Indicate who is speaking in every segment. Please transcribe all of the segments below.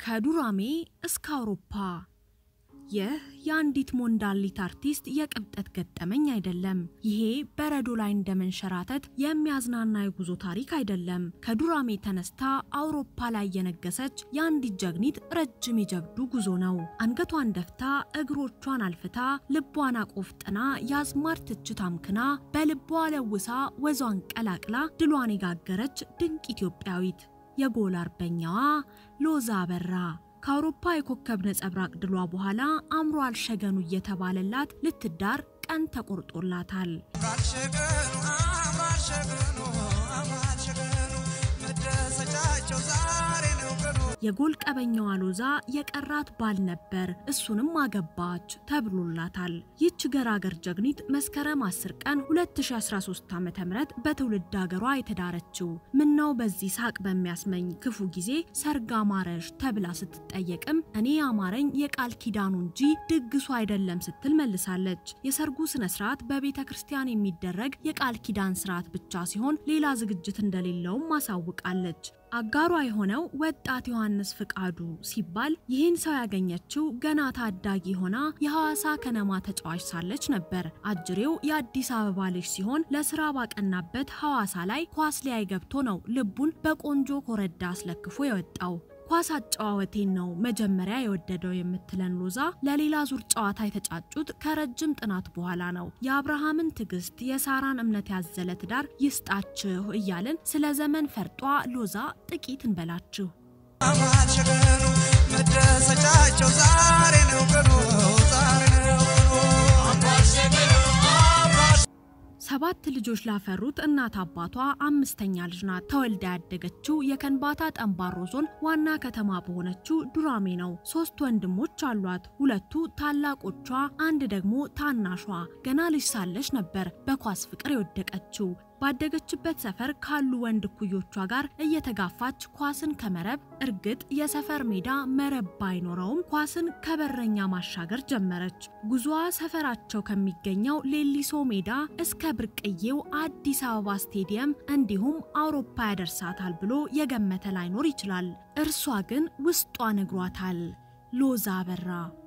Speaker 1: ከዱራሜ እስከ አውሮፓ ይህ የአንዲት ሞንዳሊት አርቲስት የቅብጠት ገጠመኝ አይደለም። ይሄ በረዶ ላይ እንደ መንሸራተት የሚያዝናና የጉዞ ታሪክ አይደለም። ከዱራሜ ተነስታ አውሮፓ ላይ የነገሰች የአንዲት ጀግኒት ረጅም የጀብዱ ጉዞ ነው። አንገቷን ደፍታ እግሮቿን አልፍታ ልቧን አቆፍጥና የአዝማር ትችት አምክና በልቧ ለውሳ ወዟን ቀላቅላ ድሏን የጋገረች ድንቅ ኢትዮጵያዊት የጎል አርበኛዋ ሎዛ አበራ ከአውሮፓ የኮከብ ነጸብራቅ ድሏ በኋላ አምሯል ሸገኑ እየተባለላት ልትዳር ቀን ተቆርጦላታል። የጎል ቀበኛዋ ሎዛ የቀራት ባል ነበር፣ እሱንም አገባች ተብሎላታል። ይህች ገራገር ጀግኒት መስከረም 10 ቀን 2013 ዓ.ም በትውልድ ሀገሯ የተዳረችው ምነው በዚህ ሳቅ በሚያስመኝ ክፉ ጊዜ ሰርግ አማረሽ ተብላ ስትጠየቅም እኔ አማረኝ የቃል ኪዳኑ እንጂ ድግሱ አይደለም ስትል መልሳለች። የሰርጉ ስነ ስርዓት በቤተ ክርስቲያን የሚደረግ የቃል ኪዳን ስርዓት ብቻ ሲሆን ሌላ ዝግጅት እንደሌለውም ማሳውቃለች። አጋሯ የሆነው ወጣት ዮሐንስ ፍቃዱ ሲባል ይህን ሰው ያገኘችው ገና ታዳጊ ሆና የሐዋሳ ከነማ ተጫዋች ሳለች ነበር። አጅሬው የአዲስ አበባ ልጅ ሲሆን ለስራ ባቀናበት ሐዋሳ ላይ ኳስ ሊያይ ገብቶ ነው ልቡን በቆንጆ ኮረዳ አስለክፎ የወጣው። ኳስ አጨዋወቴን ነው መጀመሪያ የወደደው የምትለን ሎዛ ለሌላ ዙር ጨዋታ የተጫጩት ከረጅም ጥናት በኋላ ነው። የአብርሃምን ትዕግስት፣ የሳራን እምነት ያዘለ ትዳር ይስጣችሁ እያልን ስለ ዘመን ፈርጧ ሎዛ ጥቂት እንበላችሁ።
Speaker 2: መደሰቻቸው ዛሬ ነው ቀኑ ዛሬ ነው
Speaker 1: ሰባት ልጆች ላፈሩት እናት አባቷ አምስተኛ ልጅ ናት። ተወልዳ ያደገችው የከንባታ ጠንባሮ ዞን ዋና ከተማ በሆነችው ዱራሜ ነው። ሶስት ወንድሞች አሏት። ሁለቱ ታላቆቿ፣ አንድ ደግሞ ታናሿ። ገና ልጅ ሳለች ነበር በኳስ ፍቅር የወደቀችው። ባደገችበት ሰፈር ካሉ ወንድ እኩዮቿ ጋር እየተጋፋች ኳስን ከመረብ እርግጥ የሰፈር ሜዳ መረብ ባይኖረውም ኳስን ከበረኛ ማሻገር ጀመረች። ጉዞዋ ሰፈራቸው ከሚገኘው ሌሊሶ ሜዳ እስከ ብርቅዬው አዲስ አበባ ስቴዲየም እንዲሁም አውሮፓ ያደርሳታል ብሎ የገመተ ላይኖር ይችላል። እርሷ ግን ውስጧ ነግሯታል። ሎዛ አበራ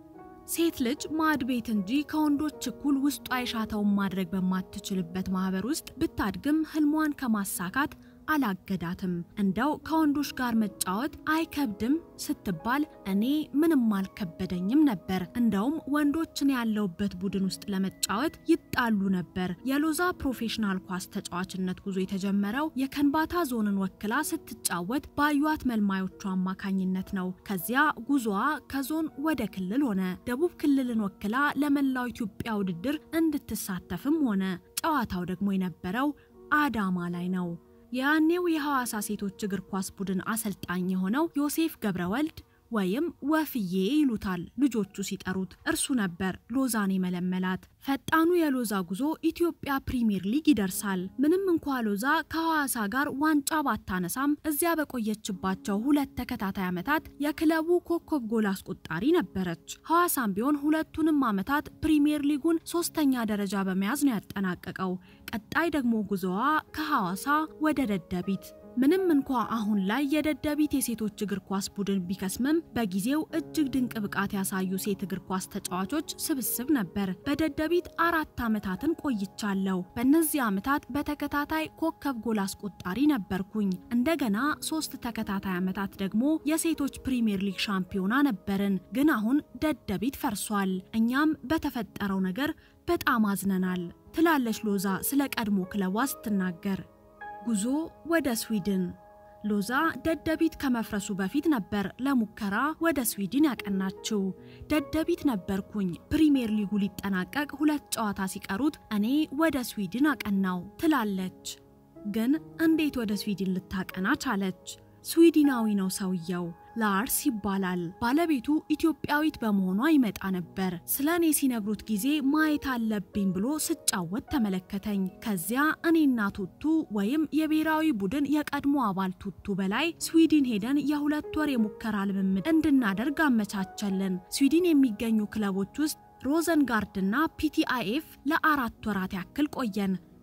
Speaker 1: ሴት ልጅ ማድ ቤት እንጂ ከወንዶች እኩል ውስጧ የሻተውን ማድረግ በማትችልበት ማህበር ውስጥ ብታድግም ህልሟን ከማሳካት አላገዳትም። እንደው ከወንዶች ጋር መጫወት አይከብድም ስትባል እኔ ምንም አልከበደኝም ነበር። እንደውም ወንዶችን ያለውበት ቡድን ውስጥ ለመጫወት ይጣሉ ነበር። የሎዛ ፕሮፌሽናል ኳስ ተጫዋችነት ጉዞ የተጀመረው የከንባታ ዞንን ወክላ ስትጫወት ባዩት መልማዮቹ አማካኝነት ነው። ከዚያ ጉዞዋ ከዞን ወደ ክልል ሆነ። ደቡብ ክልልን ወክላ ለመላው ኢትዮጵያ ውድድር እንድትሳተፍም ሆነ። ጨዋታው ደግሞ የነበረው አዳማ ላይ ነው። የያኔው የሐዋሳ ሴቶች እግር ኳስ ቡድን አሰልጣኝ የሆነው ዮሴፍ ገብረወልድ ወይም ወፍዬ ይሉታል ልጆቹ ሲጠሩት፣ እርሱ ነበር ሎዛን የመለመላት። ፈጣኑ የሎዛ ጉዞ ኢትዮጵያ ፕሪሚየር ሊግ ይደርሳል። ምንም እንኳ ሎዛ ከሐዋሳ ጋር ዋንጫ ባታነሳም እዚያ በቆየችባቸው ሁለት ተከታታይ ዓመታት የክለቡ ኮከብ ጎል አስቆጣሪ ነበረች። ሐዋሳም ቢሆን ሁለቱንም ዓመታት ፕሪሚየር ሊጉን ሶስተኛ ደረጃ በመያዝ ነው ያጠናቀቀው። ቀጣይ ደግሞ ጉዞዋ ከሐዋሳ ወደ ደደቢት ምንም እንኳ አሁን ላይ የደደቢት የሴቶች እግር ኳስ ቡድን ቢከስምም በጊዜው እጅግ ድንቅ ብቃት ያሳዩ ሴት እግር ኳስ ተጫዋቾች ስብስብ ነበር። በደደቢት አራት ዓመታትን ቆይቻለሁ። በእነዚህ ዓመታት በተከታታይ ኮከብ ጎል አስቆጣሪ ነበርኩኝ። እንደገና ሶስት ተከታታይ ዓመታት ደግሞ የሴቶች ፕሪሚየር ሊግ ሻምፒዮና ነበርን። ግን አሁን ደደቢት ፈርሷል። እኛም በተፈጠረው ነገር በጣም አዝነናል ትላለች ሎዛ ስለ ቀድሞ ክለቧ ስትናገር። ጉዞ ወደ ስዊድን ሎዛ ደደቢት ከመፍረሱ በፊት ነበር ለሙከራ ወደ ስዊድን ያቀናችው። ደደቢት ነበርኩኝ። ፕሪሚየር ሊጉ ሊጠናቀቅ ሁለት ጨዋታ ሲቀሩት እኔ ወደ ስዊድን አቀናው ትላለች። ግን እንዴት ወደ ስዊድን ልታቀና ቻለች? ስዊድናዊ ነው ሰውየው። ላርስ ይባላል። ባለቤቱ ኢትዮጵያዊት በመሆኗ ይመጣ ነበር። ስለ እኔ ሲነግሩት ጊዜ ማየት አለብኝ ብሎ ስጫወት ተመለከተኝ። ከዚያ እኔና ቱቱ ወይም የብሔራዊ ቡድን የቀድሞ አባል ቱቱ በላይ ስዊድን ሄደን የሁለት ወር የሙከራ ልምምድ እንድናደርግ አመቻቸልን። ስዊድን የሚገኙ ክለቦች ውስጥ ሮዘንጋርድና ፒቲአይኤፍ ለአራት ወራት ያክል ቆየን።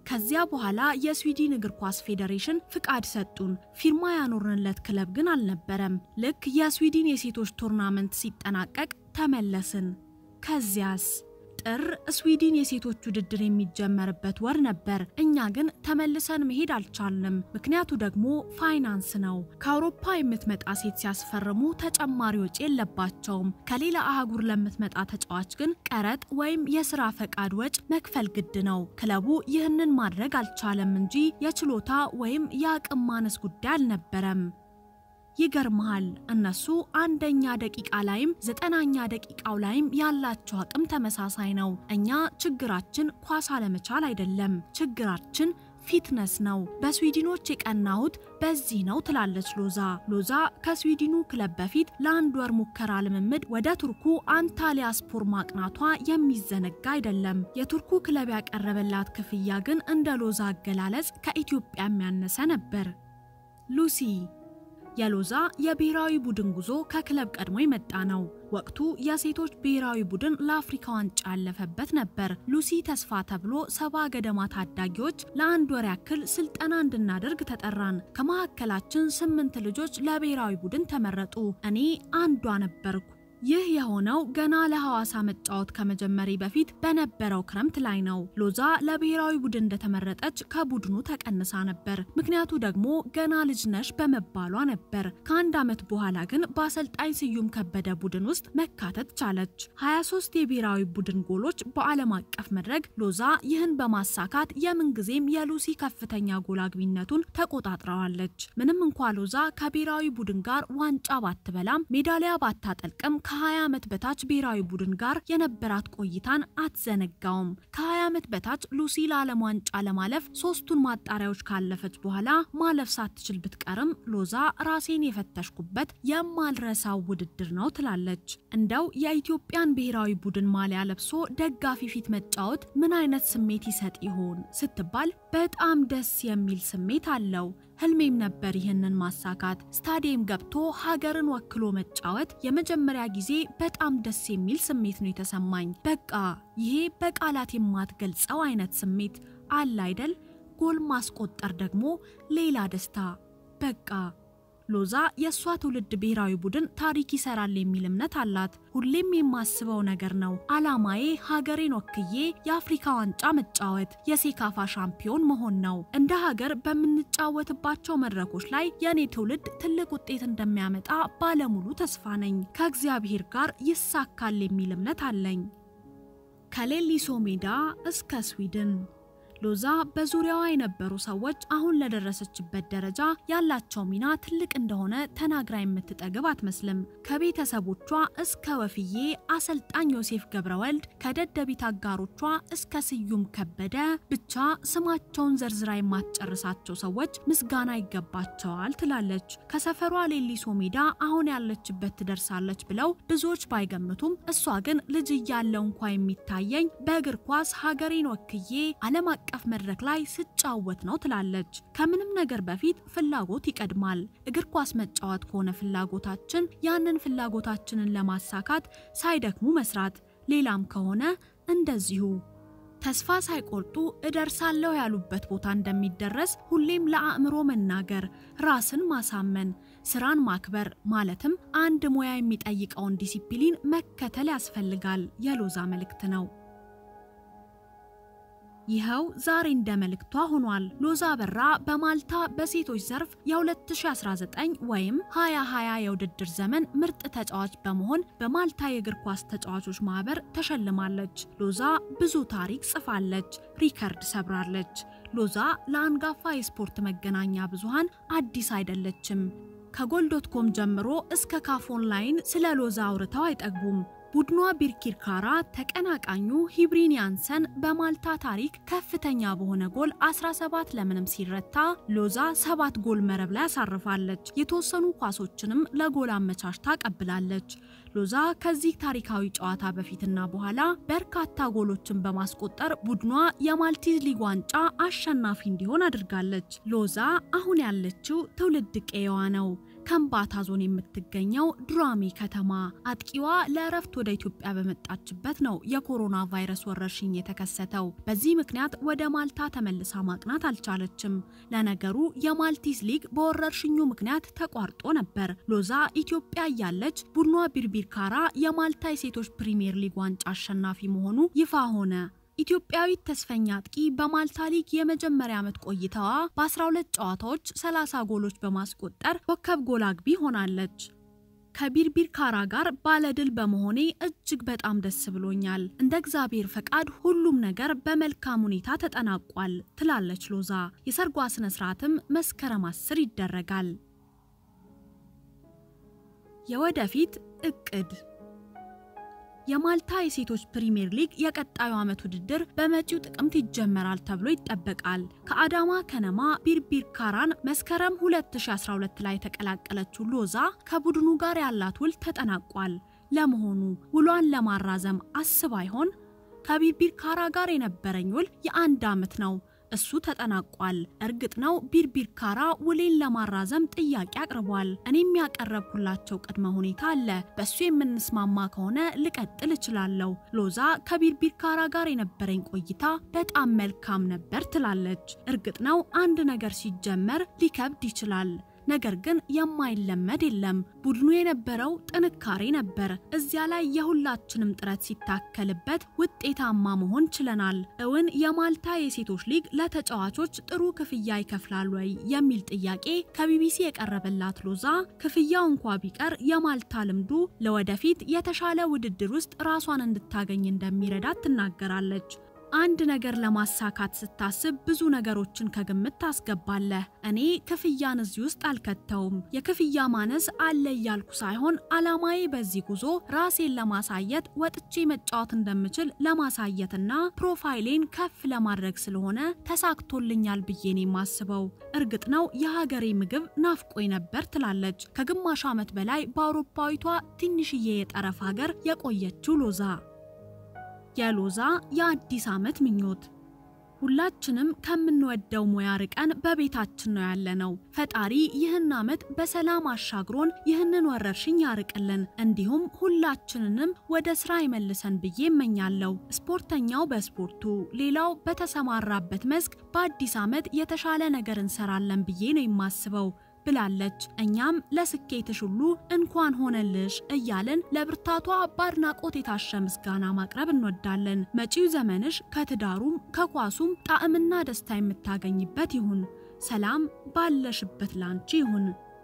Speaker 1: ከዚያ በኋላ የስዊድን እግር ኳስ ፌዴሬሽን ፍቃድ ሰጡን። ፊርማ ያኖርንለት ክለብ ግን አልነበረም። ልክ የስዊድን የሴቶች ቱርናመንት ሲጠናቀቅ ተመለስን። ከዚያስ ጥር ስዊድን የሴቶች ውድድር የሚጀመርበት ወር ነበር። እኛ ግን ተመልሰን መሄድ አልቻልንም። ምክንያቱ ደግሞ ፋይናንስ ነው። ከአውሮፓ የምትመጣ ሴት ሲያስፈርሙ ተጨማሪ ወጪ የለባቸውም። ከሌላ አህጉር ለምትመጣ ተጫዋች ግን ቀረጥ ወይም የስራ ፈቃድ ወጭ መክፈል ግድ ነው። ክለቡ ይህንን ማድረግ አልቻለም እንጂ የችሎታ ወይም የአቅም ማነስ ጉዳይ አልነበረም። ይገርመሃል እነሱ አንደኛ ደቂቃ ላይም ዘጠናኛ ደቂቃው ላይም ያላቸው አቅም ተመሳሳይ ነው። እኛ ችግራችን ኳስ አለመቻል አይደለም፣ ችግራችን ፊትነስ ነው። በስዊድኖች የቀናሁት በዚህ ነው ትላለች ሎዛ። ሎዛ ከስዊድኑ ክለብ በፊት ለአንድ ወር ሙከራ ልምምድ ወደ ቱርኩ አንታሊያ ስፖር ማቅናቷ የሚዘነጋ አይደለም። የቱርኩ ክለብ ያቀረበላት ክፍያ ግን እንደ ሎዛ አገላለጽ ከኢትዮጵያ የሚያነሰ ነበር። ሉሲ የሎዛ የብሔራዊ ቡድን ጉዞ ከክለብ ቀድሞ የመጣ ነው። ወቅቱ የሴቶች ብሔራዊ ቡድን ለአፍሪካ ዋንጫ ያለፈበት ነበር። ሉሲ ተስፋ ተብሎ ሰባ ገደማ ታዳጊዎች ለአንድ ወር ያክል ስልጠና እንድናደርግ ተጠራን። ከመካከላችን ስምንት ልጆች ለብሔራዊ ቡድን ተመረጡ። እኔ አንዷ ነበርኩ። ይህ የሆነው ገና ለሐዋሳ መጫወት ከመጀመሪ በፊት በነበረው ክረምት ላይ ነው። ሎዛ ለብሔራዊ ቡድን እንደተመረጠች ከቡድኑ ተቀንሳ ነበር። ምክንያቱ ደግሞ ገና ልጅ ነሽ በመባሏ ነበር። ከአንድ ዓመት በኋላ ግን በአሰልጣኝ ስዩም ከበደ ቡድን ውስጥ መካተት ቻለች። 23 የብሔራዊ ቡድን ጎሎች በዓለም አቀፍ መድረክ ሎዛ ይህን በማሳካት የምንጊዜም የሉሲ ከፍተኛ ጎል አግቢነቱን ተቆጣጥረዋለች። ምንም እንኳ ሎዛ ከብሔራዊ ቡድን ጋር ዋንጫ ባትበላም ሜዳሊያ ባታጠልቅም ከ20 ዓመት በታች ብሔራዊ ቡድን ጋር የነበራት ቆይታን አትዘነጋውም። ከ20 ዓመት በታች ሉሲ ለዓለም ዋንጫ ለማለፍ ሶስቱን ማጣሪያዎች ካለፈች በኋላ ማለፍ ሳትችል ብትቀርም ሎዛ ራሴን የፈተሽኩበት የማልረሳው ውድድር ነው ትላለች። እንደው የኢትዮጵያን ብሔራዊ ቡድን ማሊያ ለብሶ ደጋፊ ፊት መጫወት ምን አይነት ስሜት ይሰጥ ይሆን ስትባል በጣም ደስ የሚል ስሜት አለው። ህልሜም ነበር ይህንን ማሳካት። ስታዲየም ገብቶ ሀገርን ወክሎ መጫወት የመጀመሪያ ጊዜ በጣም ደስ የሚል ስሜት ነው የተሰማኝ። በቃ ይሄ በቃላት የማትገልጸው አይነት ስሜት አለ አይደል? ጎል ማስቆጠር ደግሞ ሌላ ደስታ። በቃ ሎዛ የእሷ ትውልድ ብሔራዊ ቡድን ታሪክ ይሰራል የሚል እምነት አላት። ሁሌም የማስበው ነገር ነው። አላማዬ ሀገሬን ወክዬ የአፍሪካ ዋንጫ መጫወት፣ የሴካፋ ሻምፒዮን መሆን ነው። እንደ ሀገር በምንጫወትባቸው መድረኮች ላይ የእኔ ትውልድ ትልቅ ውጤት እንደሚያመጣ ባለሙሉ ተስፋ ነኝ። ከእግዚአብሔር ጋር ይሳካል የሚል እምነት አለኝ። ከሌሊሶ ሜዳ እስከ ስዊድን ሎዛ በዙሪያዋ የነበሩ ሰዎች አሁን ለደረሰችበት ደረጃ ያላቸው ሚና ትልቅ እንደሆነ ተናግራ የምትጠግብ አትመስልም። ከቤተሰቦቿ እስከ ወፍዬ፣ አሰልጣኝ ዮሴፍ ገብረወልድ፣ ከደደቢት አጋሮቿ እስከ ስዩም ከበደ፣ ብቻ ስማቸውን ዘርዝራ የማትጨርሳቸው ሰዎች ምስጋና ይገባቸዋል ትላለች። ከሰፈሯ ሌሊሶ ሜዳ አሁን ያለችበት ትደርሳለች ብለው ብዙዎች ባይገምቱም እሷ ግን ልጅ እያለው እንኳ የሚታየኝ በእግር ኳስ ሀገሬን ወክዬ ዓለም አቀፍ መድረክ ላይ ስጫወት ነው ትላለች። ከምንም ነገር በፊት ፍላጎት ይቀድማል። እግር ኳስ መጫወት ከሆነ ፍላጎታችን ያንን ፍላጎታችንን ለማሳካት ሳይደክሙ መስራት፣ ሌላም ከሆነ እንደዚሁ ተስፋ ሳይቆርጡ እደርሳለሁ ያሉበት ቦታ እንደሚደረስ ሁሌም ለአእምሮ መናገር፣ ራስን ማሳመን፣ ስራን ማክበር ማለትም አንድ ሙያ የሚጠይቀውን ዲሲፕሊን መከተል ያስፈልጋል የሎዛ መልእክት ነው። ይኸው ዛሬ እንደ መልእክቷ ሆኗል። ሎዛ በራ በማልታ በሴቶች ዘርፍ የ2019 ወይም 2020 የውድድር ዘመን ምርጥ ተጫዋች በመሆን በማልታ የእግር ኳስ ተጫዋቾች ማህበር ተሸልማለች። ሎዛ ብዙ ታሪክ ጽፋለች፣ ሪከርድ ሰብራለች። ሎዛ ለአንጋፋ የስፖርት መገናኛ ብዙሃን አዲስ አይደለችም። ከጎል ዶት ኮም ጀምሮ እስከ ካፍ ኦንላይን ስለ ሎዛ አውርተው አይጠግቡም። ቡድኗ ቢርኪርካራ ተቀናቃኙ ሂብሪን ያንሰን በማልታ ታሪክ ከፍተኛ በሆነ ጎል 17 ለምንም ሲረታ ሎዛ ሰባት ጎል መረብ ላይ አሳርፋለች። የተወሰኑ ኳሶችንም ለጎል አመቻችታ ቀብላለች። ሎዛ ከዚህ ታሪካዊ ጨዋታ በፊትና በኋላ በርካታ ጎሎችን በማስቆጠር ቡድኗ የማልቲዝ ሊግ ዋንጫ አሸናፊ እንዲሆን አድርጋለች። ሎዛ አሁን ያለችው ትውልድ ቀየዋ ነው። ከምባታ ዞን የምትገኘው ዱራሜ ከተማ አጥቂዋ ለእረፍት ወደ ኢትዮጵያ በመጣችበት ነው የኮሮና ቫይረስ ወረርሽኝ የተከሰተው። በዚህ ምክንያት ወደ ማልታ ተመልሳ ማቅናት አልቻለችም። ለነገሩ የማልቲስ ሊግ በወረርሽኙ ምክንያት ተቋርጦ ነበር። ሎዛ ኢትዮጵያ እያለች ቡድኗ ቢርቢርካራ የማልታ የሴቶች ፕሪሚየር ሊግ ዋንጫ አሸናፊ መሆኑ ይፋ ሆነ። ኢትዮጵያዊት ተስፈኛ አጥቂ በማልታ ሊግ የመጀመሪያ ዓመት ቆይታዋ በ12 ጨዋታዎች 30 ጎሎች በማስቆጠር ኮከብ ጎል አግቢ ሆናለች። ከቢርቢርካራ ጋር ባለድል በመሆኔ እጅግ በጣም ደስ ብሎኛል። እንደ እግዚአብሔር ፈቃድ ሁሉም ነገር በመልካም ሁኔታ ተጠናቋል ትላለች ሎዛ። የሰርጓ ስነ ስርዓትም መስከረም 10 ይደረጋል። የወደፊት እቅድ የማልታ የሴቶች ፕሪሚየር ሊግ የቀጣዩ ዓመት ውድድር በመጪው ጥቅምት ይጀመራል ተብሎ ይጠበቃል። ከአዳማ ከነማ ቢርቢርካራን መስከረም 2012 ላይ የተቀላቀለችው ሎዛ ከቡድኑ ጋር ያላት ውል ተጠናቋል። ለመሆኑ ውሏን ለማራዘም አስባ ይሆን? ከቢርቢርካራ ጋር የነበረኝ ውል የአንድ ዓመት ነው። እሱ ተጠናቋል። እርግጥ ነው ቢርቢርካራ ውሌን ለማራዘም ጥያቄ አቅርቧል። እኔም ያቀረብኩላቸው ቅድመ ሁኔታ አለ። በሱ የምንስማማ ከሆነ ልቀጥል እችላለሁ። ሎዛ ከቢርቢርካራ ጋር የነበረኝ ቆይታ በጣም መልካም ነበር ትላለች። እርግጥ ነው አንድ ነገር ሲጀመር ሊከብድ ይችላል። ነገር ግን የማይለመድ የለም። ቡድኑ የነበረው ጥንካሬ ነበር። እዚያ ላይ የሁላችንም ጥረት ሲታከልበት ውጤታማ መሆን ችለናል። እውን የማልታ የሴቶች ሊግ ለተጫዋቾች ጥሩ ክፍያ ይከፍላል ወይ የሚል ጥያቄ ከቢቢሲ የቀረበላት ሎዛ ክፍያው እንኳ ቢቀር የማልታ ልምዱ ለወደፊት የተሻለ ውድድር ውስጥ ራሷን እንድታገኝ እንደሚረዳት ትናገራለች። አንድ ነገር ለማሳካት ስታስብ ብዙ ነገሮችን ከግምት ታስገባለህ። እኔ ክፍያን እዚህ ውስጥ አልከተውም። የክፍያ ማነስ አለ እያልኩ ሳይሆን አላማዬ በዚህ ጉዞ ራሴን ለማሳየት ወጥቼ መጫወት እንደምችል ለማሳየትና ፕሮፋይሌን ከፍ ለማድረግ ስለሆነ ተሳክቶልኛል ብዬ ነው የማስበው። እርግጥ ነው የሀገሬ ምግብ ናፍቆኝ ነበር ትላለች። ከግማሽ ዓመት በላይ በአውሮፓዊቷ ትንሽዬ የጠረፍ ሀገር የቆየችው ሎዛ የሎዛ የአዲስ ዓመት ምኞት ሁላችንም ከምንወደው ሙያ ርቀን በቤታችን ነው ያለነው። ፈጣሪ ይህን ዓመት በሰላም አሻግሮን ይህንን ወረርሽኝ ያርቅልን፣ እንዲሁም ሁላችንንም ወደ ስራ ይመልሰን ብዬ እመኛለሁ። ስፖርተኛው በስፖርቱ ሌላው በተሰማራበት መስክ በአዲስ ዓመት የተሻለ ነገር እንሰራለን ብዬ ነው የማስበው ብላለች። እኛም ለስኬትሽ ሁሉ እንኳን ሆነልሽ እያልን ለብርታቷ በአድናቆት የታሸ ምስጋና ማቅረብ እንወዳለን። መጪው ዘመንሽ ከትዳሩም ከኳሱም ጣዕምና ደስታ የምታገኝበት ይሁን። ሰላም ባለሽበት ላንቺ ይሁን።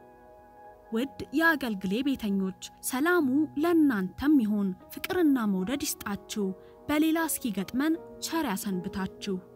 Speaker 1: ውድ የአገልግሌ ቤተኞች ሰላሙ ለእናንተም ይሁን። ፍቅርና መውደድ ይስጣችሁ። በሌላ እስኪገጥመን ቸር ያሰንብታችሁ።